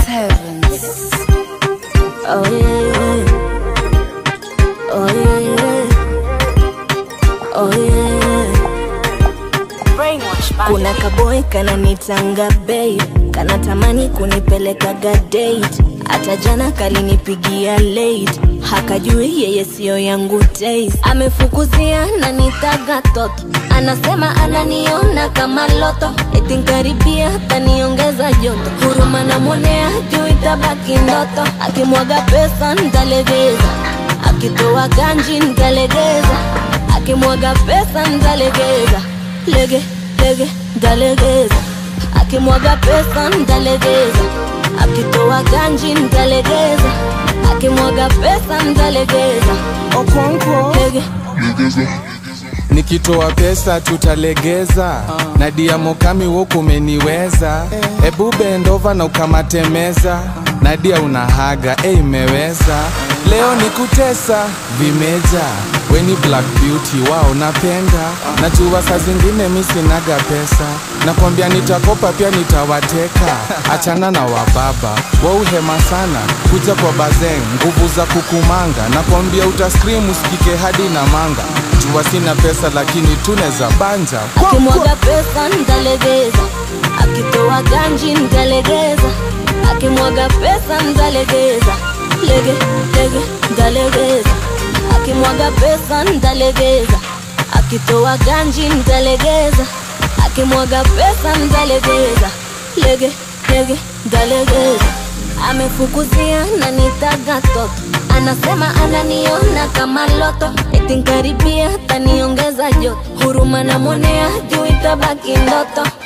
heavens. Oh yeah. Oh yeah. Oh yeah. Brainwash by Kuna kaboy kananitanga babe, kanatamani kunipelekaga date. Hata jana kalinipigia late, hakajui yeye siyo yangu taste. Amefukuzia na nitaga toto, anasema ananiona kama loto, eti nkaribia taniongeza joto. Huruma namwonea juu itabaki ndoto, akimwaga pesa ntalegeza, akitoa ganji ntalegeza, akimwaga pesa ntalegeza lege lege ndalegeza akimwaga pesa ndalegeza akitoa ganji ndalegeza akimwaga pesa ndalegeza Okonkwo lege nikitoa pesa tutalegeza na diamokami wokumeniweza ebu bendova na ukamatemeza nadia unahaga e imeweza leo ni kutesa vimeja weni black beauty wao napenda najua saa zingine mi sinaga pesa nakwambia nitakopa pia nitawateka achana na wababa wauhema sana kuja kwa bazeng nguvu za kukumanga nakwambia utaskrim usikike hadi na manga jua sina pesa lakini tuneza banja akimwaga pesa ndalegeza akitoa ganji ndalegeza akimwaga pesa ndalegeza lege lege ndalegeza akimwaga pesa ndalegeza akitoa ganji ndalegeza akimwaga pesa ndalegeza lege lege ndalegeza amefukuzia na nitaga toto anasema ananiona kama loto eti nkaribia taniongeza joto huruma namwonea juu itabaki ndoto